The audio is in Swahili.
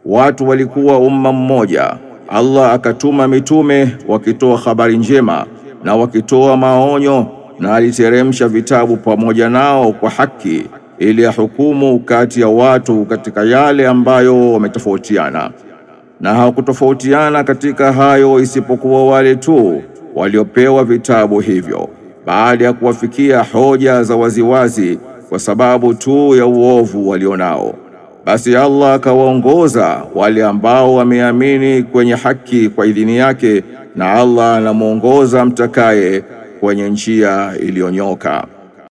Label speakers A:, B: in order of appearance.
A: watu walikuwa umma mmoja. Allah akatuma mitume wakitoa habari njema na wakitoa maonyo, na aliteremsha vitabu pamoja nao kwa haki, ili ahukumu kati ya watu katika yale ambayo wametofautiana. Na hawakutofautiana katika hayo isipokuwa wale tu waliopewa vitabu hivyo baada ya kuwafikia hoja za waziwazi, kwa sababu tu ya uovu walionao. Basi Allah akawaongoza wale ambao wameamini kwenye haki kwa idhini yake, na Allah anamwongoza mtakaye kwenye njia iliyonyoka.